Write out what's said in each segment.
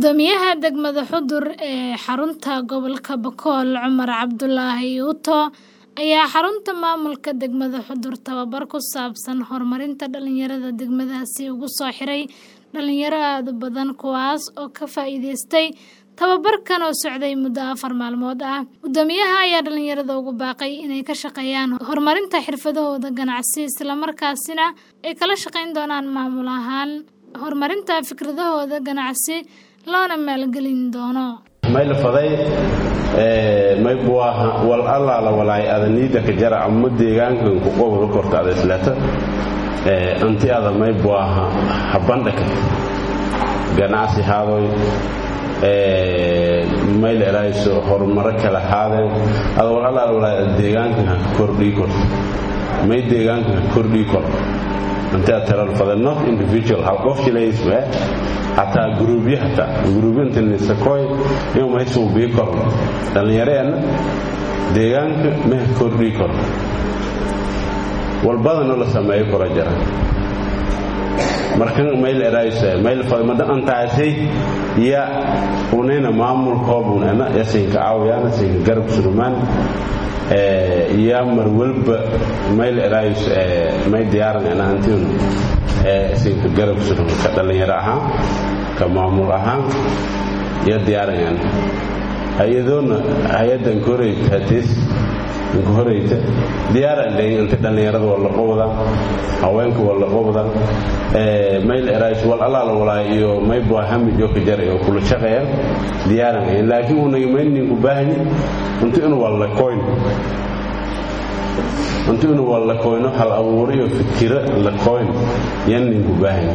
Guddoomiyaha degmada Xudur ee xarunta gobolka Bakool Cumar Cabdulaahi Yuuto ayaa xarunta maamulka degmada Xudur tababar ku saabsan horumarinta dhalinyarada degmadaasi ugu soo xiray dhalinyaro aad u badan kuwaas oo ka faa'iidaystay tababarkan oo socday muddo afar maalmood ah guddoomiyaha ayaa dhalinyarada ugu baaqay inay ka shaqeeyaan horumarinta xirfadahooda ganacsi isla markaasina ay kala shaqeyn doonaan maamul ahaan horumarinta fikradahooda ganacsi loona maalgelin doono maylafaday may buaha wal allaala walaay ada niida ka jara amma deegaankan ku qobol korta ada islata anti ada may buaha habandhaka ganacsi haadoy may la erayso horumaro kala haadeen ada wal allaala walaay ada deegaankan ha kordhii korto may deegaankan ha kordhii kor anti ada talalfada not individual hal qof jilaysme hataa guruubyo hataa guruubyantanisakoy inuu maysuu bii korno dhallinyareenna deegaanka meha kordhii korno walbadanoo la sameeyo kora jara markan mayl erayse mayl fadmada antaasay ya unayna maamulkoobunana ya siinka aawyaana siinka garab surumaan ya mar walba mayl erays may diyaaranana antinu siinka garab surum ka dhallinyaro ahaan ka maamul ahaan iyo diyaaranana hay-adoona hay-adan koreyta hatis inka horeyta diyaaran leeyin inta dhallinyarada waa la qobda haweenka waa la qobda mayl erays wal allaala walaa iyo may buahami joka jar iyo kula shaqeeya diyaaran laakiin unaga mayninku baahni inta inu waa la koyn intu inu waa la koyno hal abuuriyo fikiro la koyn yan ninku baahan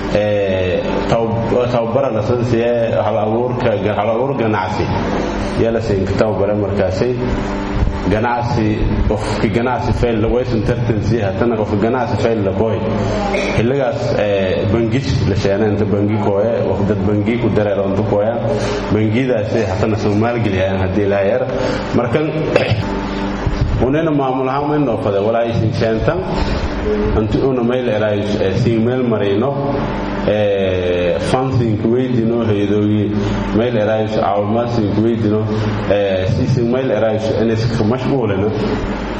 tababara lasansiye hal abuur ganacsi yaa la siinka tababare markaasay ganacsi qofki ganacsi fayl waysan tartansi hatana qofka ganacsi fayl la koy xilligaas bangis la sheena inta bangi kooye dad bangi ku dareero inta kooyaan bangidaasi hatana soo maalgeliyaan haddii laa yar markan unena maamul ahaan may noofade walaa isin sheentan anti una mayl eraay siin meel marayno fansinka weydino heydooyi mayl eraayso caawimaadsinka weydino siisin mayl eraayso iniska mashquulina